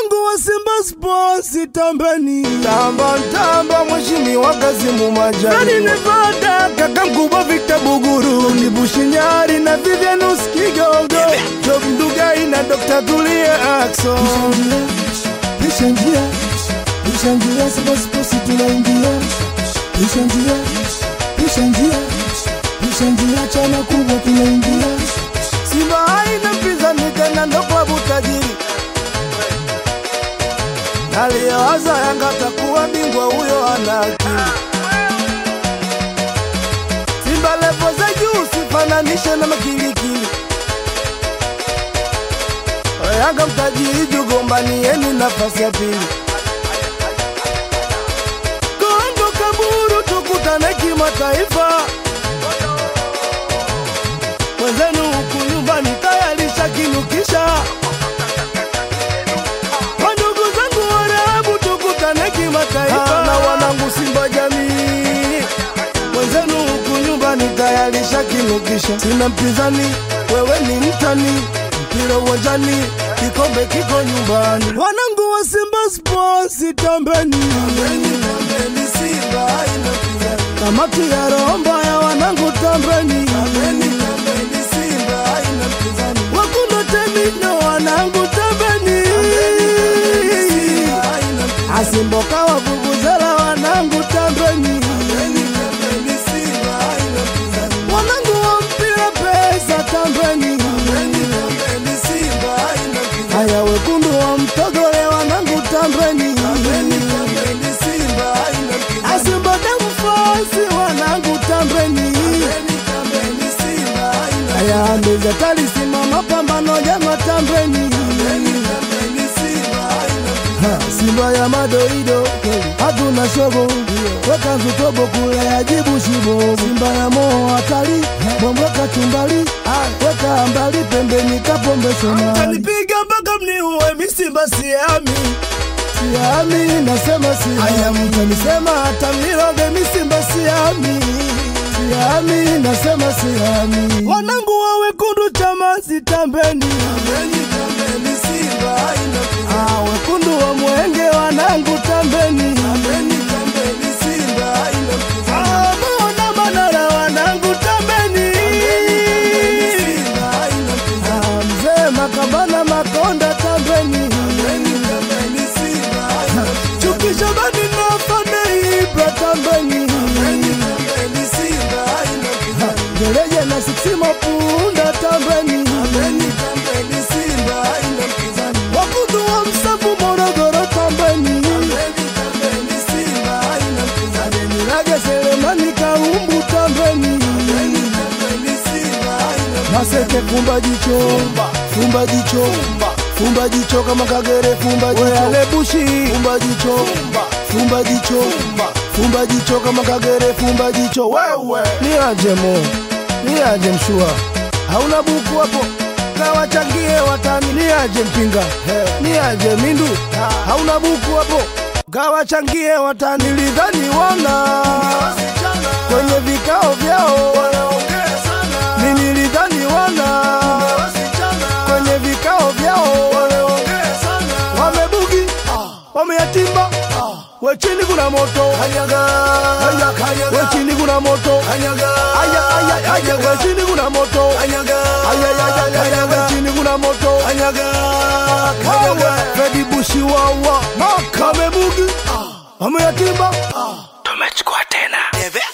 Wanangu wa Simba Sports tambeni, Tamba tamba mheshimiwa Kazimu Nani Majani Nevada, kaka mkubwa Victor Buguru, ni Bushinyari na Vivianus Kigogo Job Ndugai na Dr. Tulia Ackson pisha njia, pisha njia, Simba Sports tunaingia, pisha njia, pisha njia, pisha njia, chama kubwa tunaingia. Simba haina mpinzani tena ndo klabu tajiri aliyewaza Yanga takuwa bingwa huyo ana akili Simba levo za juu sifananishe na makilikili Yanga mtajiri jugombanieni nafasi ya pili Kongo kaburu tukutane kimataifa mwenzenu huku nyumbani tayarisha kinukisha wandugu zangu Waarabu tukutane kimataifa na wanangu Simba jamii mwenzenu huku nyumbani tayarisha kinukisha sina mpinzani wewe ni mtani mpira uwanjani kikombe kiko nyumbani Wanangu wa Simba Sports tambeni, kamati ya roho mbaya, wanangu tambeni, wakundo temino, wanangu tambeni, asimboka wavuvuzela, wanangu tambeni, wanangu wa mpira pesa tambeni, haya wekundu wa mtogole, wanangu tambeni, asimba damu fosi, wanangu tambeni, haya meza talisimama pambano jama tambeni, Ha, Simba ya madoido hatuna shogo weka nzutobo kule ajibu shibo Simba ya moo hatari mwamweka chumbali weka mbali pembeni kapombe shomali Kanipiga mpaka mniue mi Simba siami siami nasema Haya siami mtanisema hata mniroge mi Simba siami siami nasema siami Wanangu wa wekundu chama sitambeni Ah, wekundu wa mwenge wanangu tambeni Ah, Maona Manara wanangu tambeni Ah, mzee makambana makonda tambeni Chukisha bani na fane Ibra tambeni gereje na siksimo punda tambeni Wakundu wa msafu Morogoro tambeni Nirage selemani kaumbu tambeni maseke fumba jicho fumba jicho fumba jicho kama kagere fumba jicho Weale bushi fumba jicho fumba jicho fumba jicho kama kagere fumba jicho wewe Niaje mo Niaje mshua Hauna buku hapo Kawachangie watani Niaje mpinga Niaje mindu Hauna buku hapo Kawachangie watani Nilidhani wana Kwenye vikao vyao Mimi nilidhani wana Kwenye vikao vyao Wamebugi Wameyatimba We chini kuna moto We chini kuna moto Aya aya aya we chini kuna moto Aya aya aya we chini kuna moto Wewe Freddy Bushi wawa Wamebugi Wameyatimba tumechukua tena